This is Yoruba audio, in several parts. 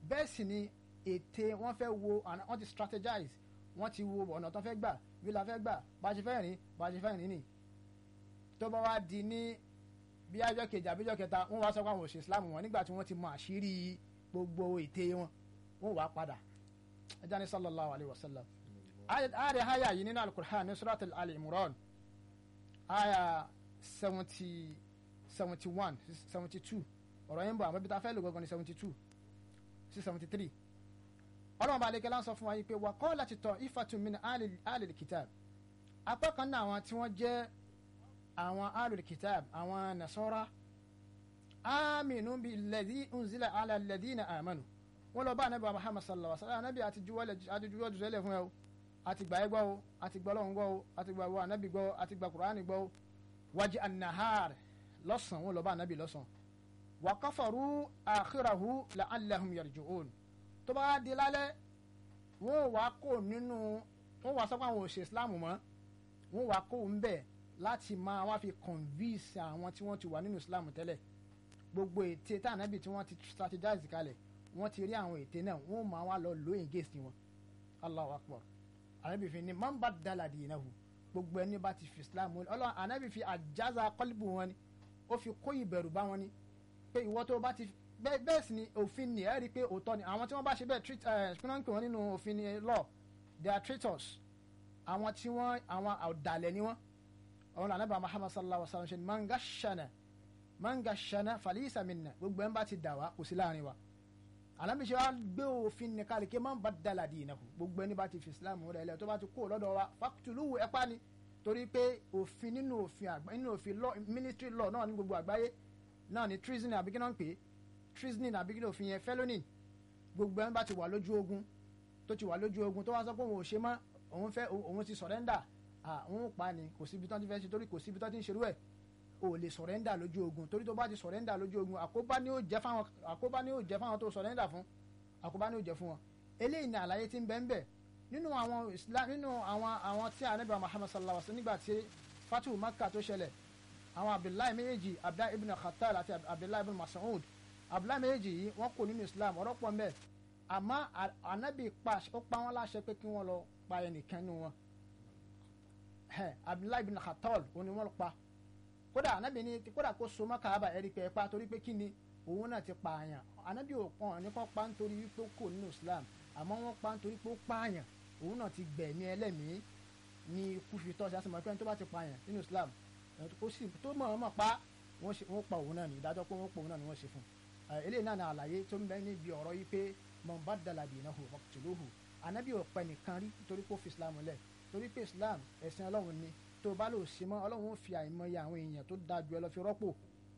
bẹ́ẹ̀ sì ni ète wọ́n fẹ́ wo àná- wọ́n ti strategize wọ́n ti wo ọ̀nà tó fẹ́ gbà bí la fẹ́ gbà bá a ṣe fẹ́ rìn bá a ṣe fẹ́ rìn nì tó bá wá di ní bí ajọ́ kejì àbíjọ́ kẹta wọ́n wá sọ pé àwọn òṣè islam wọn nígbà tí wọ́n ti mọ àṣírí gbogbo ète wọn wọ́n wá padà ẹja ní sallallahu alayhi wa sallam ààrẹ haya yìí nínú alukur'an ní surat al-imran aya seventy seventy one seventy two ọ̀rọ̀ yẹn ń bọ̀ àmọ́ bí ta fẹ́ lò gangan ní seventy two sí seventy three ọlọ́run bá lékelá ń sọ fún wa yìí pé wà kọ́ láti tọ̀ ifatun min alil kitab apá kan náà àwọn tí wọ́n jẹ́ àwọn alil kitab àwọn nasara aminu bi lẹ́dí unzila ala lẹ́dínà amanu wọ́n lọ bá anabi wa muhammad sallallahu alaihi wa sallam anabi àti juwọ́lẹ̀ àti juwọ́ jùsẹ́lẹ̀ fún ẹ o àti gbà ẹ gbọ́ o àti gbọ́ lọ́hùn gbọ́ o àti gbà wọ anabi gbọ́ o àti gbà kuraani gbọ́ o wájú anahar lọ́sàn wọ́n lọ bá anabi lọ́sàn wà káfàrú àkíràhù la'allahum yarji'un tó bá di lálẹ́ wọ́n wá kó nínú wọ́n wá sọ́kọ́ àwọn òṣè islam mọ́ wọ́n wá kó ń bẹ̀ láti máa wá fi convince àwọn tí wọ́n ti wà nínú islam tẹ́lẹ̀ gbogbo ète tá ànábì tí wọ́n ti strategize kalẹ̀ wọ́n ti rí àwọn ète náà wọ́n máa wá lọ lóyìn against wọn Allahu akbar ànábì fi ní man baddala dinahu gbogbo ẹni bá ti fi islam wọn ọlọ́run ànábì fi àjáza kọ́líbù wọn ni ó fi kó ìbẹ̀rù bá wọn ni pé ìwọ tó bá ti bẹ́ẹ̀ bẹ́ẹ̀ sì ni òfin ni ẹ rí i pé òótọ́ ni àwọn tí wọ́n bá ṣe bẹ́ẹ̀ treat ẹ̀ kí wọ́n ń pè wọ́n nínú òfin ni law they are traitors àwọn tí wọ́n àwọn ọ̀dàlẹ̀ ni wọ́n àwọn ànábì Muhammad sallallahu alaihi wa sallam ṣe ni mangashana mangashana falisa minna gbogbo ẹ̀ ń bá ti dà wá kò sí láàrin wa ànábì ṣe wá gbé òfin ní káàlì kí man baddala dinahu gbogbo ẹni bá ti fi Islam rẹ̀ lẹ̀ tó bá ti kó lọ́dọ̀ wa faqtuluhu ẹ pa ni torí pé òfin nínú òfin àgbá nínú òfin law military law náà ní gbogbo àgbáyé náà ni treason àbí kí náà ń pè é treason àbí kí ló fi yẹn felony gbogbo ẹni bá ti wà lójú ogun tó ti wà lójú ogun tó wá sọ pé òun ò ṣe mọ́ òun fẹ́ òun ti surrender òun pa ni kò síbi tó ti fẹ́ ṣe torí kò síbi tó ti ń ṣerú ẹ̀ o lè surrender lójú ogun torí tó bá ti surrender lójú ogun àkóbá ni ó jẹ́ fáwọn àkóbá ni ó jẹ́ fáwọn tó surrender fún àkóbá ni ó jẹ́ fún wọn eléyìí ni àlàyé tí ń bẹ ń bẹ nínú àwọn islam nínú àwọn àwọn tí anabi muhammad sallallahu alaihi wa sallam nígbà tí fatu makkah tó ṣẹlẹ̀ àwọn abdullahi méjèèjì abdullahi ibn khattal àti abdullahi ibn mas'ud abdullahi méjèèjì yìí wọ́n kò nínú islam ọ̀rọ̀ pọ̀ mbẹ́ àmọ́ anabi pa ó pa wọ́n láṣẹ pé kí wọ́n lọ pa ẹnìkan nínú wọn abdullahi ibn khattal òun ni wọ́n lọ pa kódà anabi ni kódà kó so mọ́ kaaba ẹ̀rí pé ẹ pa torí pé kí ni òun náà ti pa àyàn anabi ò pọ̀ ní kó pa nítorí wípé ó kò nínú islam àmọ́ wọ́n pa nítorí pé ó pa àyàn òun náà ti gbẹ̀mí ẹlẹ́mìí ní ikú fi tọ́ sí àsìmọ́ pé ẹni tó bá ti pa àyàn nínú islam ó sì tó mọ̀ ọ́n mọ̀ pa wọ́n ṣe wọ́n pa òun náà ní ìdájọ́ pé wọ́n pa òun náà ni wọ́n ṣe fún un eléyìí náà ní àlàyé tó ń bẹ níbi ọ̀rọ̀ yìí pé man baddala dinahu faqtuluhu anabi ò pẹ́ nìkan rí torí pé ó fi islam lẹ̀ torí pé islam ẹ̀sìn ọlọ́run ni tó bá lò ṣe mọ́ ọlọ́run ó fi àìmọye àwọn èèyàn tó dáa ju ẹ lọ fi rọ́pò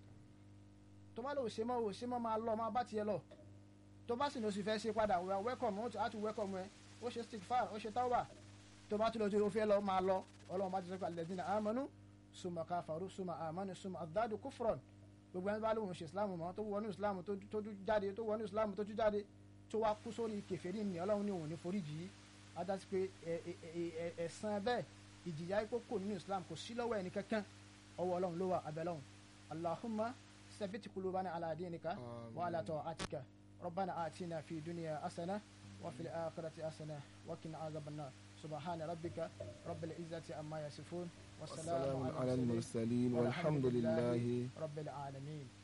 tó bá lò ṣe mọ́ ò ṣe mọ́ máa lọ máa bá tiẹ̀ lọ tó bá sì ní oṣù fẹ́ ṣe padà we are welcome ó ti welcome ẹ ó ṣe stickfar ó ṣe tawba tó bá tún lọ tó fẹ́ lọ máa lọ ọlọ́run bá ti sọ pé alladhina amanu suma kafaru suma amanu suma adadu kufron gbogbo ẹni bá lóun ṣe islam mọ́ tó wọnú islam tó jáde tó wọnú islam tó tún jáde tó wá kú sórí kèfèrí ni ọlọ́run ní òun ní foríjì yìí adásí pé ẹ̀san bẹ́ẹ̀ ìjìyà ipò kò nínú islam kò sí lọ́wọ́ ẹni kankan ọwọ́ ọlọ́run ló wà abẹ́lọ́run allahumma sabit kulubana ala dinika wa ala ta'atika rabbana atina fi dunya asana wa fil akhirati asana wa qina azaban nar subhana rabbika rabbil izzati amma yasifun والسلام على المرسلين والحمد لله رب العالمين